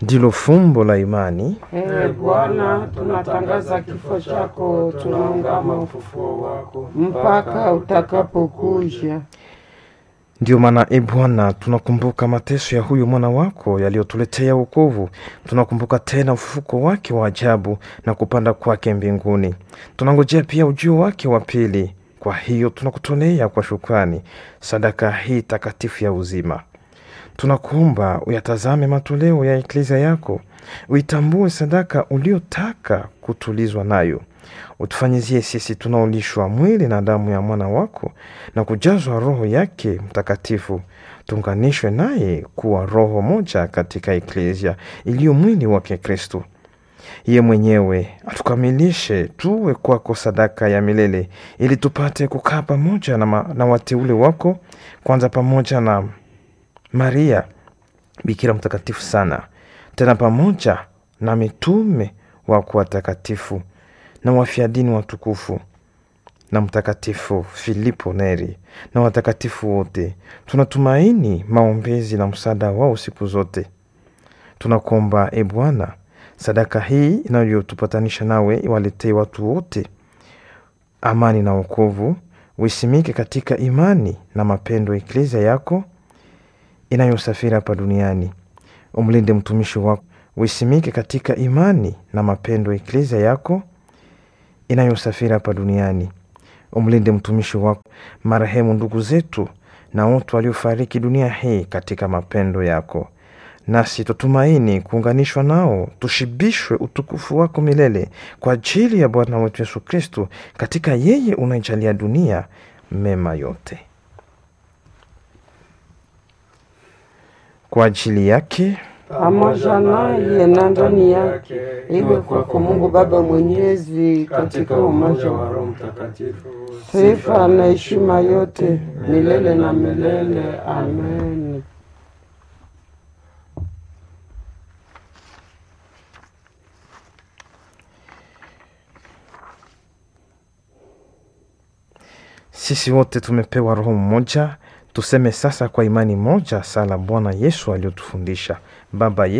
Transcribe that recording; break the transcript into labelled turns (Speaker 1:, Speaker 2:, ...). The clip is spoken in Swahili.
Speaker 1: ndilo fumbo la imani.
Speaker 2: Ee Bwana, tunatangaza kifo chako, tunaungama ufufuo wako mpaka utakapokuja.
Speaker 1: Ndiyo maana e Bwana, tunakumbuka mateso ya huyu mwana wako yaliyotuletea wokovu. Tunakumbuka tena ufufuko wake wa ajabu na kupanda kwake mbinguni. Tunangojea pia ujio wake wa pili. Kwa hiyo tunakutolea kwa shukrani sadaka hii takatifu ya uzima. Tunakuomba uyatazame matoleo ya eklezia yako, uitambue sadaka uliotaka kutulizwa nayo. Utufanyizie sisi tunaolishwa mwili na damu ya mwana wako na kujazwa Roho yake Mtakatifu, tuunganishwe naye kuwa roho moja katika eklezia iliyo mwili wake Kristo. Ye mwenyewe atukamilishe tuwe kwako sadaka ya milele, ili tupate kukaa pamoja na, ma, na wateule wako, kwanza pamoja na Maria Bikira mtakatifu sana, tena pamoja na mitume wako watakatifu na wafiadini watukufu na Mtakatifu Filipo Neri na watakatifu wote. Tunatumaini maombezi na msaada wao siku zote. Tunakuomba e Bwana, sadaka hii inayotupatanisha nawe iwaletee watu wote amani na wokovu, uisimike katika imani na mapendo eklezia yako inayosafiri hapa duniani. Umlinde mtumishi wako, uisimike katika imani na mapendo eklezia yako inayosafiri hapa duniani. Umlinde mtumishi wako, marehemu ndugu zetu na wote waliofariki dunia hii katika mapendo yako, nasi tutumaini kuunganishwa nao, tushibishwe utukufu wako milele kwa ajili ya Bwana wetu Yesu Kristo. Katika yeye unaijalia dunia mema yote. Kwa ajili yake
Speaker 2: pamoja naye na ndani yake, iwe kwako Mungu Baba Mwenyezi, katika umoja wa Roho Mtakatifu, sifa na heshima yote milele na milele. Amen.
Speaker 1: Sisi wote tumepewa Roho mmoja, tuseme sasa kwa imani moja sala Bwana Yesu aliyotufundisha: Baba